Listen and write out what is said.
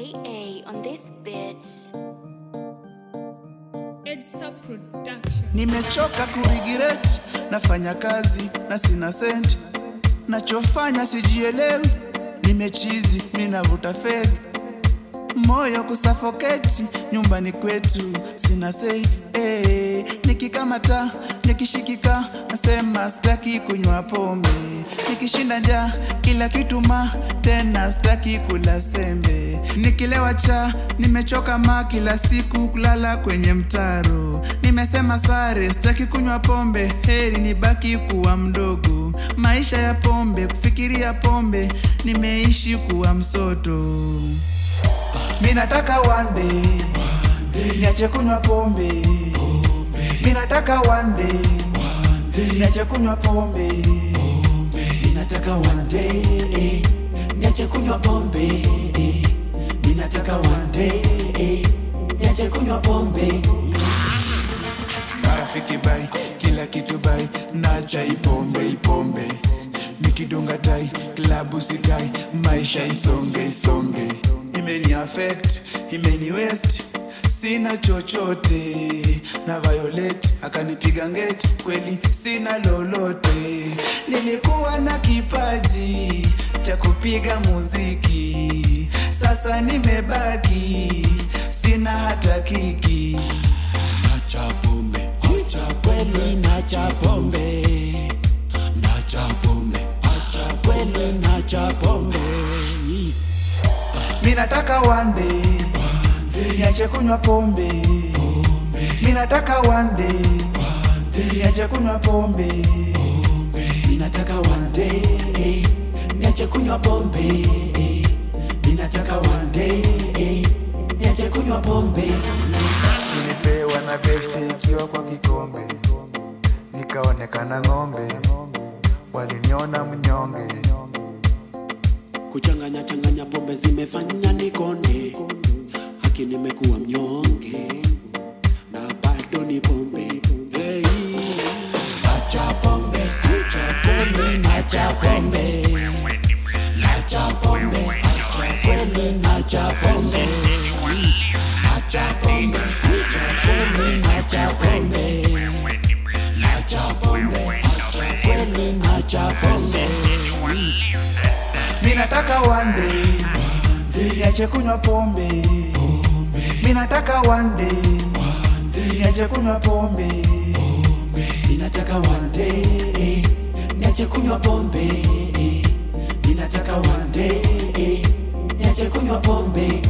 AA on this bit. Headstart Production. Nimechoka kurigiret, nafanya kazi na sina senti, nachofanya sijielewi, nimechizi minavuta feli, moyo kusafoketi, nyumbani kwetu sina sei eh, nikikamata nikishikika, nasema sitaki kunywa pombe, nikishinda njaa kila kitu ma tena sitaki kula sembe, nikilewa cha nimechoka ma kila siku kulala kwenye mtaro, nimesema sare sitaki kunywa pombe, heri nibaki kuwa mdogo, maisha ya pombe kufikiria pombe, nimeishi kuwa msoto minataka one day niache kunywa pombe minataka one day niache kunywa pombe ninataka one day eh, niache kunywa pombe eh, ninataka one day eh, niache kunywa pombe marafiki bai kila kitu bai nacha ipombe ipombe nikidunga tai klabu sikai maisha isonge isonge imeni affect imeni west sina chochote na violet akanipiga ngeti kweli sina lolote nilikuwa na kipaji cha kupiga muziki sasa nimebaki sina hata kiki nacha pombe acha kweli nacha pombe nacha pombe acha kweli nacha pombe minataka one day niache kunywa pombe minataka one day niache kunywa pombe ninataka one day eh, niache kunywa pombe eh, ninataka one day eh, niache kunywa pombe nilipewa na beshte ikiwa kwa kikombe nikaonekana ng'ombe waliniona mnyonge kuchanganya changanya pombe zimefanya nikonde haki nimekuwa mnyonge na bado ni pombe hey. acha pombe acha pombe nacha pombe nacha pombe acha pombe nacha pombe acha pombe acha pombe nacha pombe nacha pombe acha pombe nacha pombe minataka one day niache kunywa pombe minataka one day niache kunywa pombe ninataka one day eh, niache kunywa pombe eh, ninataka one day eh, niache kunywa pombe